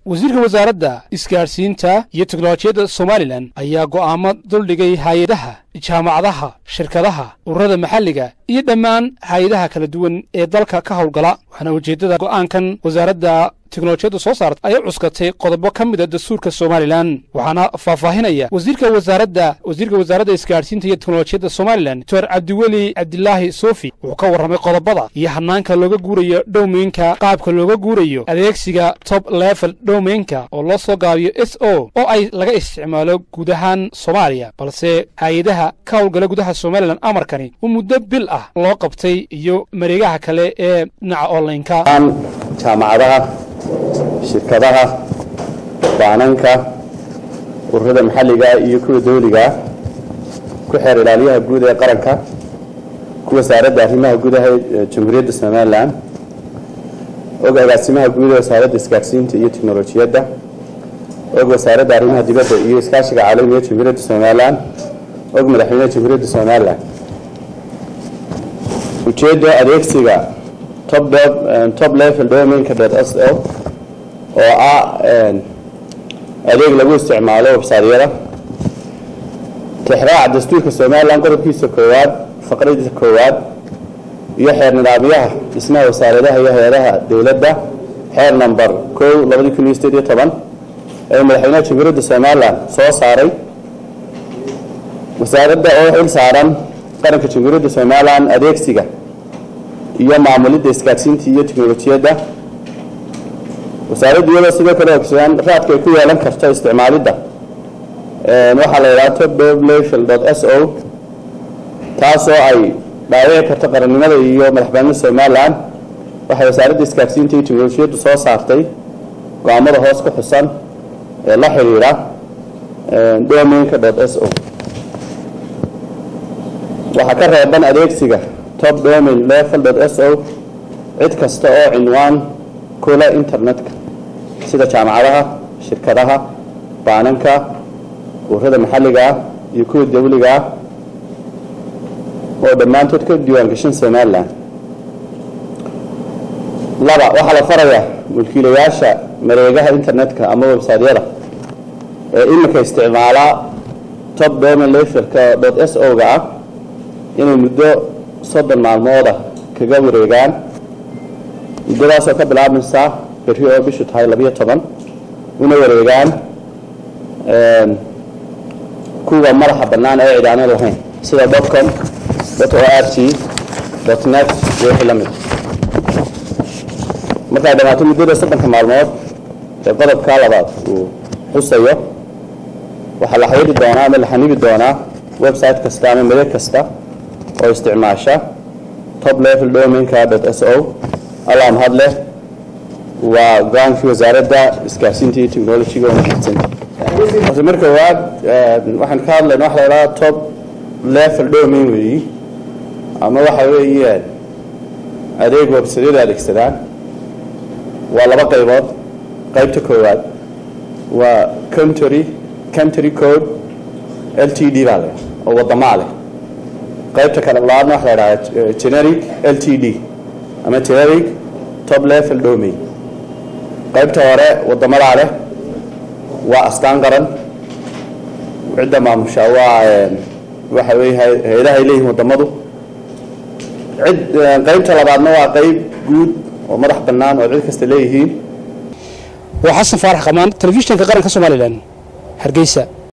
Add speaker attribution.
Speaker 1: wasiirka wasaaradda isgaadhsiinta iyo teknolojiyadda somalilan ayaa go'aamo duldhigay hay-adaha jaamacadaha shirkadaha ururada maxalliga iyo dhammaan hay-adaha kala duwan ee dalka ka howlgala waxaana ujeeddada go'aankan wasaaradda teknolojiyadda soo saarta ayay cuskatay qodobo ka mida dastuurka somalilan waxaana faahfaahinaya wasiirka wasaaradda wasiirka wasaaradda isgaadhsiinta iyo teknolojiyadda somalilan doctor cabdiweli cabdilaahi sofi wuxuu ka warramay qodobada iyo hanaanka looga guurayo dhowmeynka qaabka looga guurayo adeegsiga top level dhowmeynka oo loo soo gaabiyo s o oo ay laga isticmaalo guud ahaan soomaaliya balse hay-adaha ka howlgala gudaha somalilan amarkani uu muddo bil ah loo qabtay iyo mareegaha kale ee dhinaca onlineka
Speaker 2: jaamacadaha shirkadaha baananka ururada maxalliga iyo kuwa dawliga ku xeer ilaaliyaha guud ee qaranka ku wasaaradda arrimaha gudaha ee jamhuuriyadda somalilan og agaasimaha guud ee wasaaradda isgaadhsiinta iyo teknolojiyadda og wasaaradda arrimaha dibadda iyo iskaashiga caalamiga ee jamhuuriyadda somalilan og madaxweynaha jamhuuriyadda somalilan ujeedda adeegsiga top level domainka s o oo ah adeeg lagu isticmaalo websaadyada tixraaca dastuurka somalilan qodobkiisa koowaad faqradiisa koowaad iyo xeer nidaamyaha dhismaha wasaaradaha iyo hay-adaha dowladda xeer number kow labadii kun iyo sideed iyo toban ee madaxweynaha jamhuuriyadda somalilan soo saaray wasaaradda oo xil saaran qaranka jamhuuriyadda somalilan adeegsiga iyo maamulidda isgaadhsiinta iyo teknolojiyadda wasaaraddu iyadoo sidoo kale ogsoon raadka ay ku yeelan karto isticmaalidda waxaa la yidhaha top level s o taasoo ay dhaawici karto qarannimada iyo madaxbanida somalilan waxay wasaaradda isgaadhsiinta iyo teknolojiyaddu soo saartay go-aamada hoos ku xusan ee la xidhiidha domainka s o waxaa ka reeban adeegsiga top domain level s o cid kasta oo cinwaan kula internetka sida jaamacadaha shirkadaha baananka ururada maxalliga ah iyo kuwa dawliga ah oo dhammaantood ka diiwaangashan somalilan laba waxaa la farayaa mulkiilayaasha mareegaha internetka ama websaadyada ee iminka isticmaalaa top domain levelka s o ga ah inay muddo soddon maalmooda kaga wareegaan muddadaasoo ka bilaabmaysa berri oo bishu tahay labiyo toban una wareegaan kuwa madaxa bannaan ee cidaano lahayn sida dotcom dot o r t dot net iyo wixii la mid markay dhammaato muddada soddonka maalmood ee qodobka labaad uu xusayo waxaa la xayiri doonaa ama la xanibi doonaa website kasta ama mareeg kasta oo isticmaasha top level domainka s o allah mahad leh waa go-aankii wasaaradda isgaarsiinta iyo technologyga wanaagsanta horta marka waad waxaan ka hadlayna waxa la idhaha top level domain weeyi ama waxa weeye adeeg websadyada adeegsadaan waa laba qaybood qaybta koowaad waa country country code l t d baa leh oo wadamaa leh qaybta kale labaadna waxa la idhaha generic l t d ama generic top level domain qaybta hore wadamadaa leh waa astaan qaran cidda maamusha waa waxa weye hay-adaha ay leeyihin wadamadu cid qaybta labaadna waa qayb guud oo madax bannaan oo cid kasta leeyihiin
Speaker 1: waa xasan faarax qamaan telefishinka qaranka somalilan hargeysa